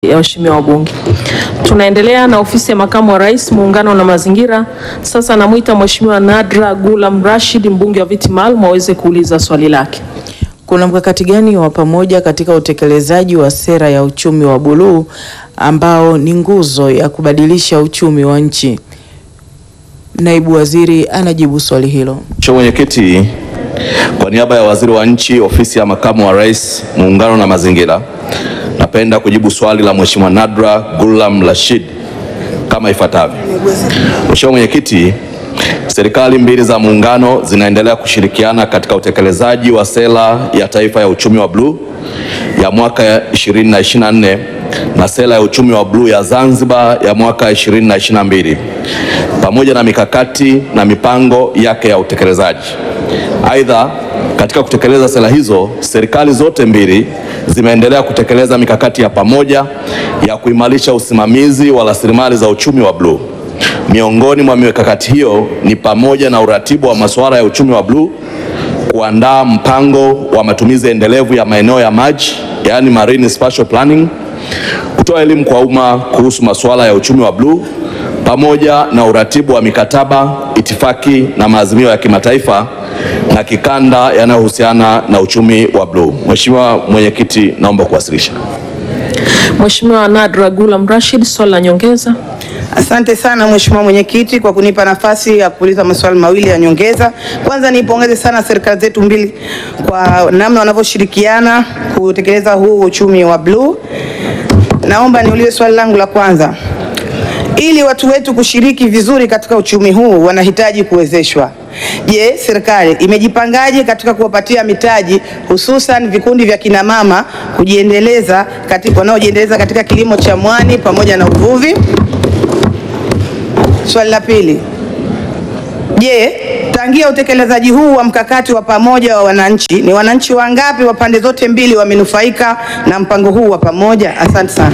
ya waheshimiwa wabunge. Tunaendelea na ofisi ya makamu wa rais muungano na mazingira. Sasa namwita Mheshimiwa Nadra Gulam Rashid mbunge wa viti maalum aweze kuuliza swali lake. Kuna mkakati gani wa pamoja katika utekelezaji wa sera ya uchumi wa buluu ambao ni nguzo ya kubadilisha uchumi wa nchi? Naibu Waziri anajibu swali hilo. Mheshimiwa Mwenyekiti, kwa niaba ya Waziri wa Nchi, Ofisi ya Makamu wa Rais, Muungano na Mazingira, napenda kujibu swali la Mheshimiwa Nadra Gulam Rashid kama ifuatavyo. Mheshimiwa Mwenyekiti, serikali mbili za muungano zinaendelea kushirikiana katika utekelezaji wa sera ya taifa ya uchumi wa bluu ya mwaka 2024 na sera ya uchumi wa bluu ya Zanzibar ya mwaka 2022 pamoja na mikakati na mipango yake ya utekelezaji. Aidha, katika kutekeleza sera hizo, serikali zote mbili zimeendelea kutekeleza mikakati ya pamoja ya kuimarisha usimamizi wa rasilimali za uchumi wa bluu. Miongoni mwa mikakati hiyo ni pamoja na uratibu wa masuala ya uchumi wa bluu, kuandaa mpango wa matumizi endelevu ya maeneo ya maji, yaani marine spatial planning, kutoa elimu kwa umma kuhusu masuala ya uchumi wa bluu pamoja na uratibu wa mikataba, itifaki na maazimio ya kimataifa na kikanda yanayohusiana na uchumi wa bluu. Mheshimiwa Mwenyekiti, naomba kuwasilisha. Mheshimiwa Nadra Gulam Rashid, swali la nyongeza. Asante sana Mheshimiwa Mwenyekiti kwa kunipa nafasi ya kuuliza maswali mawili ya nyongeza. Kwanza niipongeze sana serikali zetu mbili kwa namna wanavyoshirikiana kutekeleza huu uchumi wa bluu. Naomba niulize swali langu la kwanza. Ili watu wetu kushiriki vizuri katika uchumi huu wanahitaji kuwezeshwa. Je, serikali imejipangaje katika kuwapatia mitaji hususan vikundi vya kina mama kujiendeleza katika wanaojiendeleza katika kilimo cha mwani pamoja na uvuvi? Swali la pili. Je, tangia utekelezaji huu wa mkakati wa pamoja wa wananchi, ni wananchi wangapi wa pande zote mbili wamenufaika na mpango huu wa pamoja? Asante sana.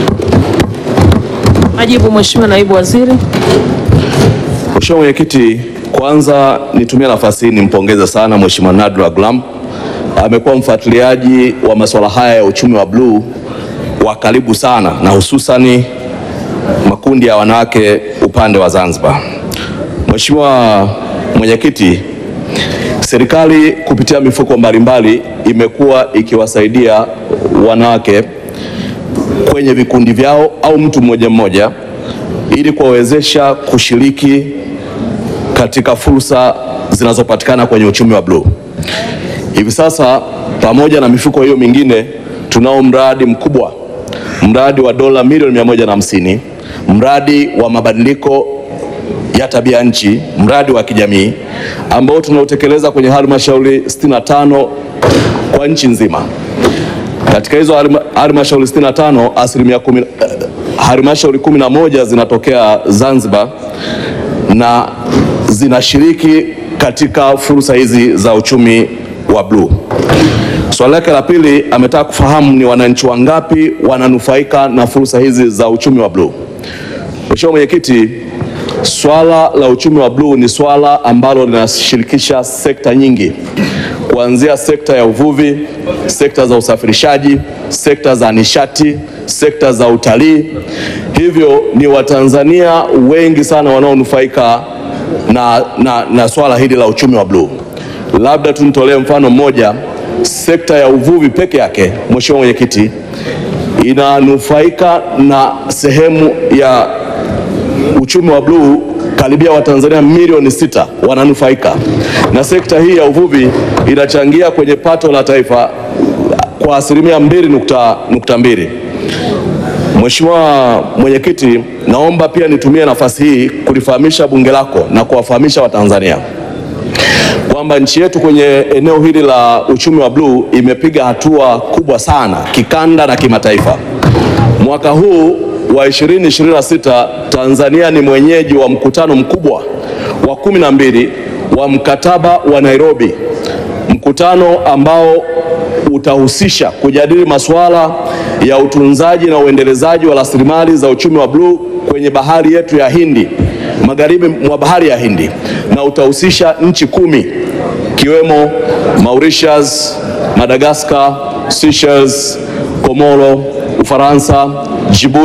Majibu Mheshimiwa Naibu Waziri. Mheshimiwa Mwenyekiti, kwanza nitumie nafasi hii nimpongeze sana Mheshimiwa Nadra Gulam. Amekuwa mfuatiliaji wa masuala haya ya uchumi wa bluu wa karibu sana na hususani makundi ya wanawake upande wa Zanzibar. Mheshimiwa Mwenyekiti, serikali kupitia mifuko mbalimbali imekuwa ikiwasaidia wanawake kwenye vikundi vyao au mtu mmoja mmoja ili kuwawezesha kushiriki katika fursa zinazopatikana kwenye uchumi wa bluu. Hivi sasa pamoja na mifuko hiyo mingine tunao mradi mkubwa, mradi wa dola milioni mia moja na hamsini, mradi wa mabadiliko ya tabia nchi, mradi wa kijamii ambao tunautekeleza kwenye halmashauri 65 kwa nchi nzima. Katika hizo halmashauri 65 asilimia kumi, halmashauri 11 zinatokea Zanzibar na zinashiriki katika fursa hizi za uchumi wa bluu. Swali lake la pili ametaka kufahamu ni wananchi wangapi wananufaika na fursa hizi za uchumi wa bluu. Mheshimiwa Mwenyekiti, swala la uchumi wa bluu ni swala ambalo linashirikisha sekta nyingi kuanzia sekta ya uvuvi, sekta za usafirishaji, sekta za nishati, sekta za utalii. Hivyo ni Watanzania wengi sana wanaonufaika na, na, na swala hili la uchumi wa bluu. Labda tu nitolee mfano mmoja, sekta ya uvuvi peke yake, Mheshimiwa Mwenyekiti, inanufaika na sehemu ya uchumi wa bluu karibia Watanzania milioni sita wananufaika na sekta hii ya uvuvi, inachangia kwenye pato la taifa kwa asilimia mbili nukta, nukta mbili. Mheshimiwa Mwenyekiti, naomba pia nitumie nafasi hii kulifahamisha bunge lako na kuwafahamisha Watanzania kwamba nchi yetu kwenye eneo hili la uchumi wa bluu imepiga hatua kubwa sana kikanda na kimataifa. Mwaka huu wa 2026 Tanzania ni mwenyeji wa mkutano mkubwa wa kumi na mbili wa mkataba wa Nairobi, mkutano ambao utahusisha kujadili masuala ya utunzaji na uendelezaji wa rasilimali za uchumi wa bluu kwenye bahari yetu ya Hindi, magharibi mwa bahari ya Hindi, na utahusisha nchi kumi ikiwemo Mauritius, Madagascar, Seychelles, Komoro, Ufaransa, Jibu